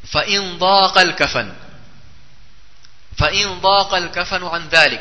fa in daqa al-kafan fa in daqa al-kafan an dhalik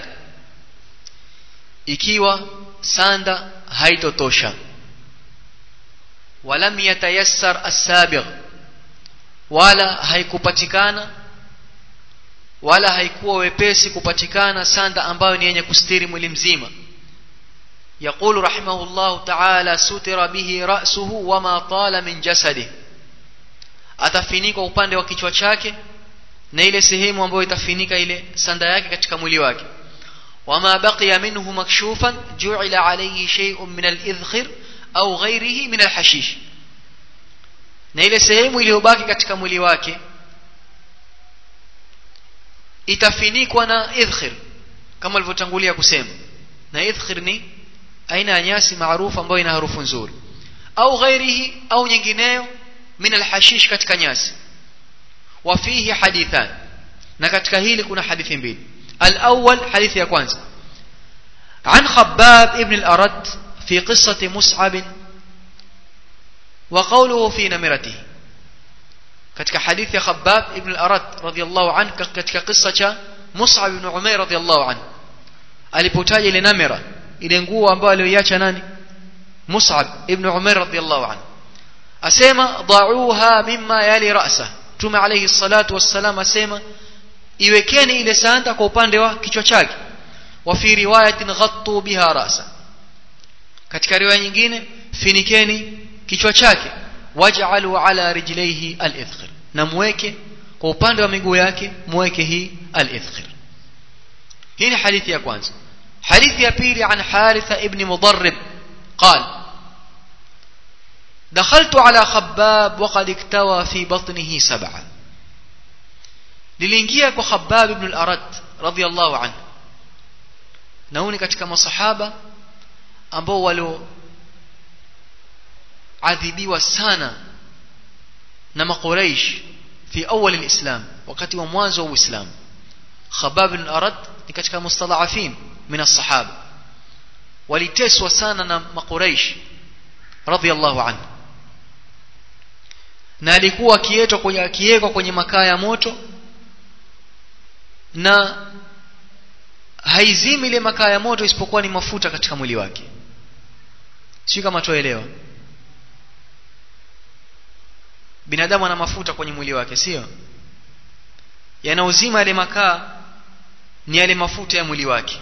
ikiwa sanda haitotosha walam yatayassar as-sabigh wala haikupatikana wala haikuwa wepesi kupatikana sanda ambayo ni yenye kustiri mwili mzima يقول رحمه الله تعالى ستر به رأسه وما طال من جسده atafinika upande wa kichwa chake na ile sehemu ambayo itafinika ile sanda yake katika mwili wake wama baqiya minhu makshufan ju'ila alayhi shay'un min al-idhkhir au ghayrihi min al-hashish na ile sehemu iliyobaki katika mwili wake itafinikwa na idhkhir kama alivyotangulia kusema na idhkhir ni aina ya nyasi maarufu ambayo ina harufu nzuri au ghairihi au nyingineyo min alhashish katika nyasi wa fihi hadithan na katika hili kuna hadithi mbili الأول حديث يا كوانزا عن خباب ابن الأرد في قصة مصعب وقوله في نمرته katika hadithi ya Khabbab ibn al-Arad radiyallahu anhu katika kisa cha Mus'ab ibn Umair radiyallahu anhu alipotaja ile namira ile nguo ambayo aliyoiacha nani Mus'ab ibn Umair radiyallahu anhu asema da'uha mimma yali ra'sa Mtume alayhi salatu wassalam asema iwekeni ile sanda kwa upande wa kichwa chake wa fi riwayatin ghattu biha ra'sa katika riwaya nyingine finikeni kichwa chake waj'alu ala rijlaihi al-idkhir na muweke kwa upande wa miguu yake muweke hii al-idkhir hii ni hadithi ya kwanza hadithi ya pili an haritha ibn mudarrib قال دخلت على خباب وقد اكتوى في بطنه سبعة للingia kwa Khabbab ibn al-Arad radiyallahu anhu nauni katika masahaba ambao walio adhibiwa sana na makuraish fi awal alislam wakati wa mwanzo wa uislamu khabab bin arad ni katika mustadhafin min as-sahaba waliteswa sana na makuraish radhiyallahu anhu na alikuwa akietwa kwenye akiwekwa kwenye makaa ya moto na haizimi ile makaa ya moto isipokuwa ni mafuta katika mwili wake si kama tuelewa binadamu ana mafuta kwenye mwili wake sio yanaozima yale makaa ni yale mafuta ya mwili wake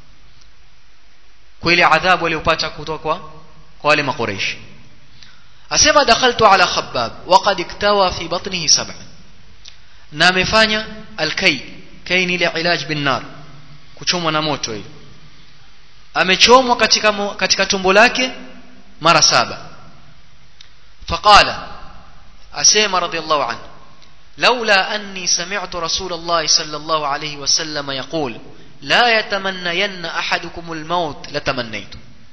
kwa ile adhabu aliyopata kutoka kwa kwa wale makureishi asema dakhaltu ala khabbab waqad iktawa fi batnihi sab'a na amefanya alkay kay ni ile ilaj bin nar kuchomwa na moto ile amechomwa katika katika tumbo lake mara saba faqala أسيما رضي الله عنه لولا أني سمعت رسول الله صلى الله عليه وسلم يقول لا يتمنين أحدكم الموت لتمنيت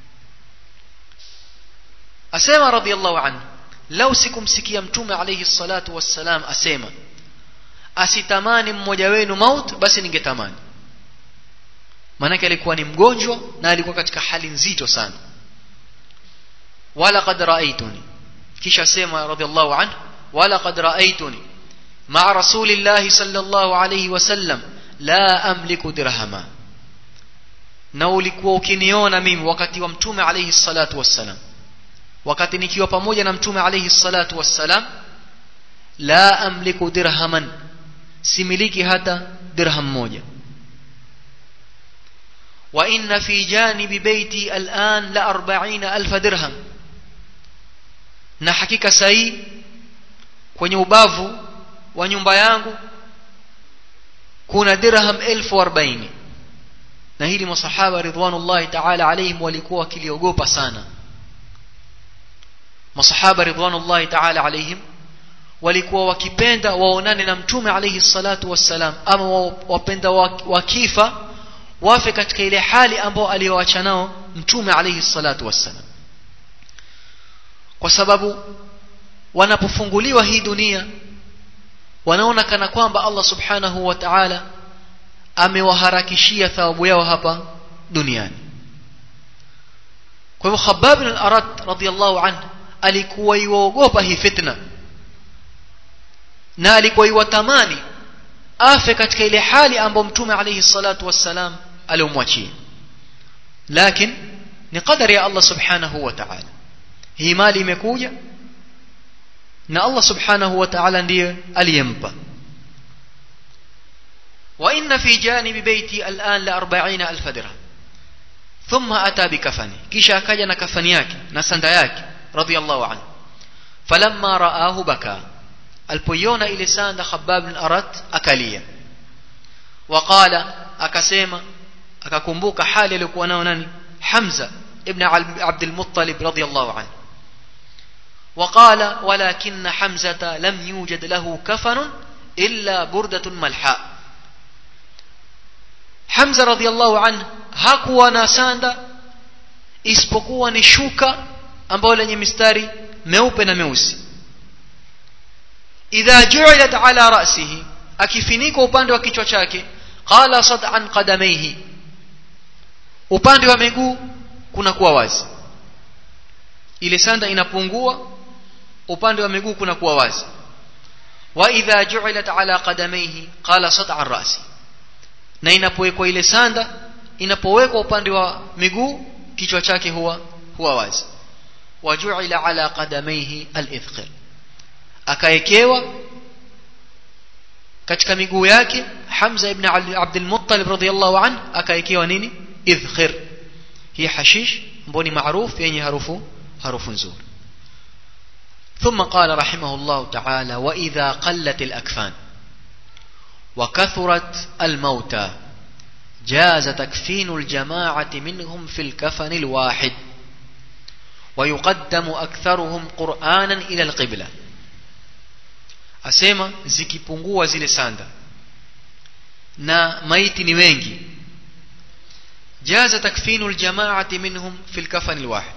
أسيما رضي الله عنه لو سكم سكي يمتوم عليه الصلاة والسلام أسيما asitamani mmoja wenu maut basi ningetamani maanake alikuwa ni mgonjwa na alikuwa katika hali nzito sana wala qad raaituni kisha sema radhiallahu anhu ولقد رأيتني مع رسول الله صلى الله عليه وسلم لا أملك درهما na ulikuwa ukiniona mimi wakati wa mtume alayhi salatu wassalam wakati nikiwa pamoja na mtume alayhi salatu wassalam la amliku dirhaman similiki hata dirham moja wa inna fi janibi baiti al'an la 40000 dirham na hakika sahi kwenye ubavu wa nyumba yangu kuna dirham elfu arobaini na hili masahaba ridwanullahi taala alaihim walikuwa wakiliogopa sana masahaba ridwanullahi taala alaihim walikuwa wakipenda waonane na mtume alaihi salatu wassalam ama wapenda wakifa wafe katika ile hali ambao aliyoacha nao mtume alaihi salatu wassalam kwa sababu wanapofunguliwa hii dunia wanaona kana kwamba Allah subhanahu wa ta'ala amewaharakishia thawabu yao hapa duniani kwa hivyo Khabbab bin al-Arad radiyallahu anhu alikuwa yuogopa hii fitna na alikuwa iwatamani afe katika ile hali ambayo mtume alayhi salatu wassalam aliomwachia lakini ni qadari ya Allah subhanahu wa ta'ala hii mali imekuja na Allah subhanahu wa ta'ala ndiye aliyempa وإن في جانب بيتي الآن لأربعين ألف درهم ثم أتى بكفني كيشا كجنا كفنياك نسندياك رضي الله عنه فلما رآه بكى alipoiona ile sanda Khabbab bin Arat akalia waqala akasema akakumbuka hali aliyokuwa nayo nani Hamza ibn Abd al-Muttalib radiyallahu anhu وقال ولكن حمزة لم يوجد له كفن إلا بردة ملحاء حمزة رضي الله عنه hakuwa na sanda isipokuwa ni shuka ambayo lenye mistari meupe na meusi idha ju'ilat ala ra'sihi akifinika upande wa kichwa chake qala sad'an qadamaihi upande wa miguu kuna kuwa wazi ile sanda inapungua upande wa miguu kuna kuwa wazi wa idha ju'ilat ala qadamaihi qala sad'an ra'si na inapowekwa ile sanda inapowekwa upande wa miguu kichwa chake huwa huwa wazi wa ju'ila ala qadamaihi al-ithqal akaekewa katika miguu yake Hamza ibn Abd al-Muttalib radhiyallahu anhu akaekewa nini idhkhir hii hashish ambayo ni maarufu yenye harufu harufu nzuri ثم قال رحمه الله تعالى وإذا قلت الأكفان وكثرت الموتى جاز تكفين الجماعة منهم في الكفن الواحد ويقدم أكثرهم قرآنا إلى القبلة asema zikipungua zile sanda na maiti ni wengi jaza takfinu aljamaati minhum fi alkafan alwahid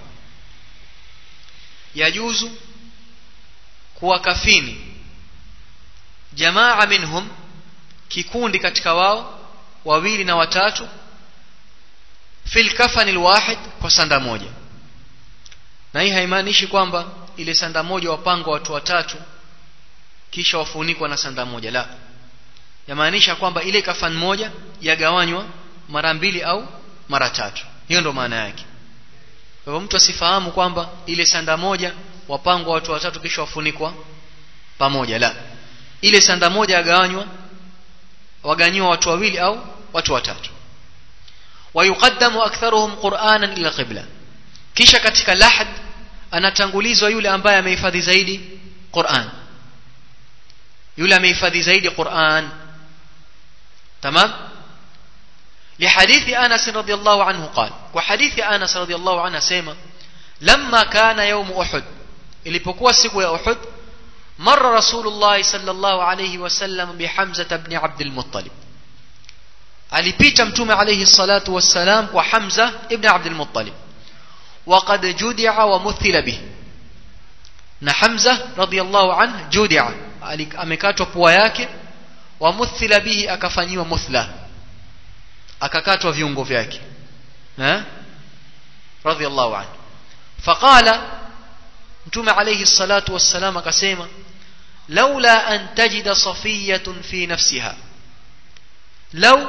yajuzu kuwakafini jamaa minhum kikundi katika wao wawili na watatu fi alkafan alwahid kwa sanda moja na hii haimaanishi kwamba ile sanda moja wapangwa watu watatu kisha wafunikwa na sanda moja la yamaanisha kwamba ile kafan moja yagawanywa mara mbili au mara tatu hiyo ndo maana yake kwa hivyo mtu asifahamu kwamba ile sanda moja wapangwa watu watatu kisha wafunikwa pamoja la ile sanda moja yagawanywa waganyiwa watu wawili au watu watatu wayuqaddamu aktharuhum qur'anan ila qibla kisha katika lahad anatangulizwa yule ambaye amehifadhi zaidi Qur'an yule amehifadhi zaidi Qur'an tamam لحديث أنس رضي الله عنه قال وحديث أنس رضي الله عنه سيما لما كان يوم أحد ilipokuwa siku ya Uhud مر رسول الله صلى الله عليه وسلم بحمزة بن عبد المطلب alipita mtume alayhi salatu wassalam kwa Hamza ibn Abd al-Muttalib وقد جدع ومثل به na Hamza radiyallahu anhu judia amekatwa pua yake wa muthila bihi akafanyiwa muthla akakatwa viungo vyake eh radiyallahu anhu faqala mtume alayhi salatu wassalam akasema laula an tajida safiyatun fi nafsiha law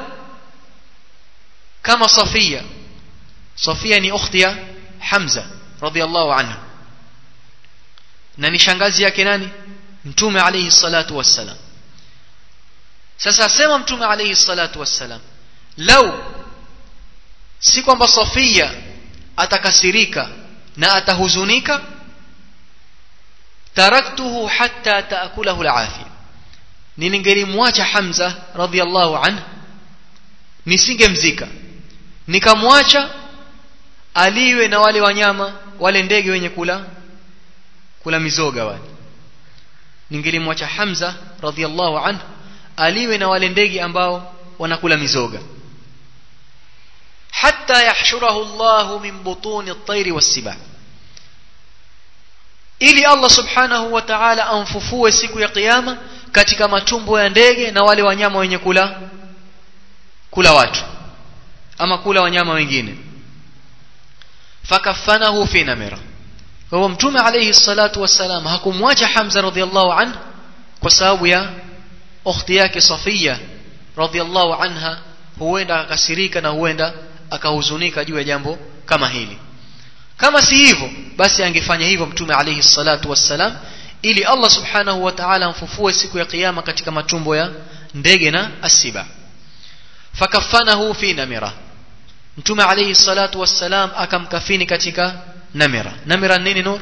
kama safia safia ni ukhti ya hamza radiyallahu anhu na ni shangazi yake nani mtume alayhi salatu wassalam sasa asema mtume alayhi salatu wassalam lau si kwamba safia atakasirika na atahuzunika taraktuhu hatta taakulahu alafia ningelimwacha hamza radhiallahu anhu nisingemzika nikamwacha aliwe na wale wanyama wale ndege wenye kula kula mizoga wale ningelimwacha Hamza radhiallahu anhu aliwe na wale ndege ambao wanakula mizoga hatta yahshurahu Allah min butuni at-tayr was-sibah ili Allah subhanahu wa ta'ala amfufue siku ya kiyama katika matumbo ya ndege na wale wanyama wenye kula kula watu ama kula wanyama wengine fakafanahu fi namira kwa hivyo mtume alayhi salatu wassalam hakumwacha Hamza radhiallahu anhu kwa sababu ya ukhti yake Safia radhiallahu anha huenda akasirika na huenda akahuzunika juu ya jambo kama hili kama si hivyo basi angefanya hivyo mtume alayhi salatu wassalam ili Allah subhanahu wa ta'ala amfufue siku ya kiyama katika matumbo ya ndege na asiba fakafanahu fi namira mtume alayhi salatu wassalam akamkafini katika namira namira nini nur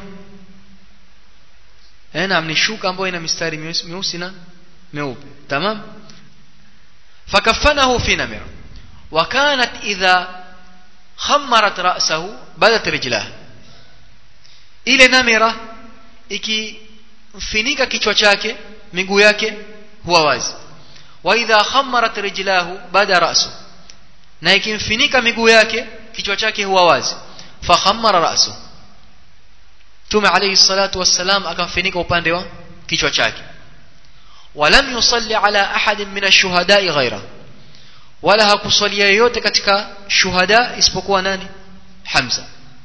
eh naam ni shuka ambayo ina mistari meusi na meupe tamam fakafanahu fi namira وكانت إذا خمرت رأسه بدت رجلاه ile namira ikimfinika kichwa chake miguu yake huwa wazi wa idha khammarat rijlahu bada ra'su na ikimfinika miguu yake kichwa chake huwa wazi fa khammara ra'su tume alayhi salatu wassalam akamfinika upande wa kichwa chake walam yusalli ala ahadin min ash-shuhada'i ghayra wala hakusalia yoyote katika shuhada isipokuwa nani Hamza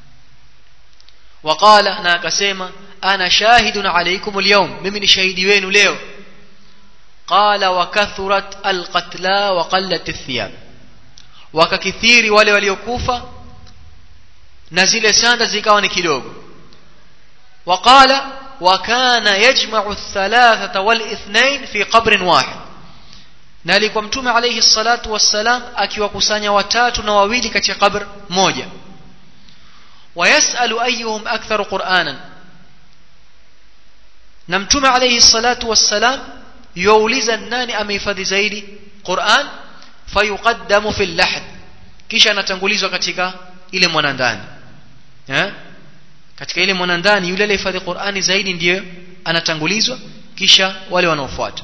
waqala na akasema ana shahidun alaykum alyawm mimi ni shahidi wenu leo qala wa kathurat alqatla wa qallat athiyab wakakithiri wale waliokufa na zile sanda zikawa ni kidogo waqala wa kana yajma'u athalathata wal ithnain fi qabrin wahid na alikuwa mtume alayhi salatu wassalam akiwakusanya watatu na wawili katika kabr moja wayasalu ayyuhum aktharu qur'anan na mtume alayhi salatu wassalam yuuliza nani amehifadhi zaidi Qur'an fayuqaddamu fil lahd kisha anatangulizwa katika ile mwanandani eh katika ile mwanandani yule aliyehifadhi Qur'ani zaidi ndiye anatangulizwa kisha wale wanaofuata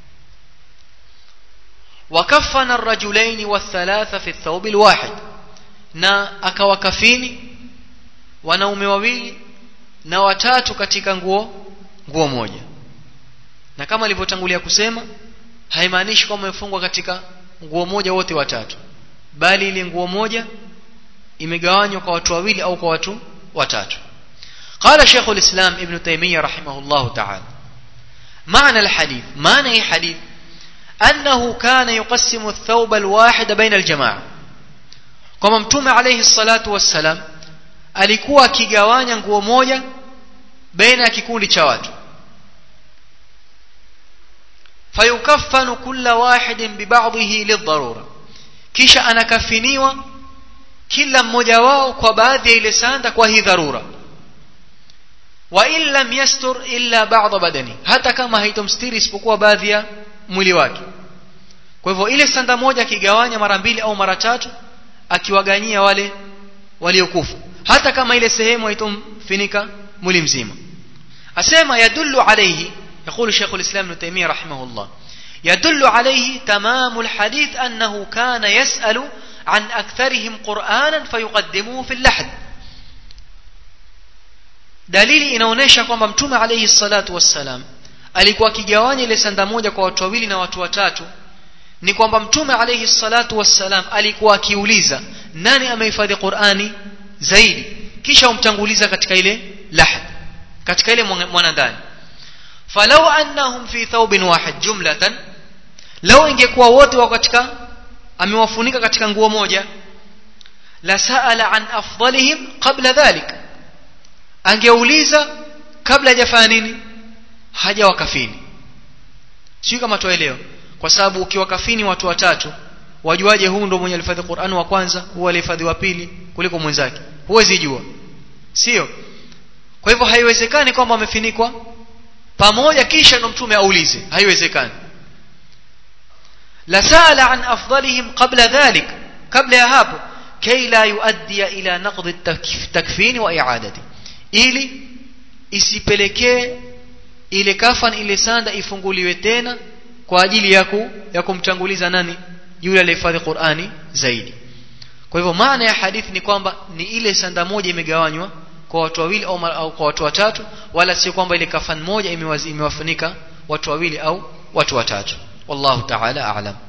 وكفن الرجلين والثلاثة في الثوب الواحد na akawakafini wanaume wawili na watatu katika nguo nguo moja na kama alivyotangulia kusema haimaanishi kwamba wamefungwa katika nguo moja wote watatu bali ile nguo moja imegawanywa kwa watu wawili au kwa watu watatu قال شيخ الإسلام ابن تيمية رحمه الله تعالى معنى الحديث معنى حديث أنه كان يقسم الثوب الواحد بين الجماعة كما متوم عليه الصلاة والسلام alikuwa akigawanya nguo moja baina ya kikundi cha watu fayukaffanu kulla wahidin bibadhihi lidharura kisha anakafiniwa kila mmoja wao kwa baadhi ya ile sanda kwa hii dharura wa in lam yastur illa ba'd badani hata kama haitomstiri isipokuwa baadhi ya mwili wake kwa hivyo ile sanda moja akigawanya mara mbili au mara tatu akiwaganyia wale waliokufa hata kama ile sehemu haitomfinika mwili mzima asema yadullu alayhi يقول شيخ الإسلام ابن تيمية رحمه الله يدل عليه تمام الحديث أنه كان يسأل عن أكثرهم قرآنا فيقدموه في اللحد dalili inaonyesha kwamba mtume alayhi salatu wassalam alikuwa akigawanya ile sanda moja kwa watu wawili na watu watatu ni kwamba mtume alayhi salatu wassalam alikuwa akiuliza nani amehifadhi Qur'ani zaidi kisha umtanguliza katika ile lahad katika ile mwanandani falau annahum fi thawbin wahid jumlatan law ingekuwa wote wako katika amewafunika katika nguo moja la saala an afdalihim qabla dhalik angeuliza kabla hajafanya nini haja wakafini sio kama tuelewa kwa sababu ukiwakafini watu watatu wajuaje huu ndo mwenye alifadhi Qur'an wa kwanza huu alifadhi wa pili kuliko mwenzake huwezi jua sio kwa hivyo haiwezekani kwamba wamefinikwa pamoja kisha ndo mtume aulize haiwezekani la sala an afdalihim qabla dhalik kabla ya hapo kay la yuaddi ila naqd at-takfin wa i'adati ili isipelekee ile kafan ile sanda ifunguliwe tena kwa ajili ya ku, ya kumtanguliza nani yule aliyehifadhi Qur'ani zaidi kwa hivyo maana ya hadithi ni kwamba ni ile sanda moja imegawanywa kwa watu wawili au, au kwa watu watatu wala sio kwamba ile kafan moja imewafunika watu wawili au watu watatu wallahu ta'ala a'lam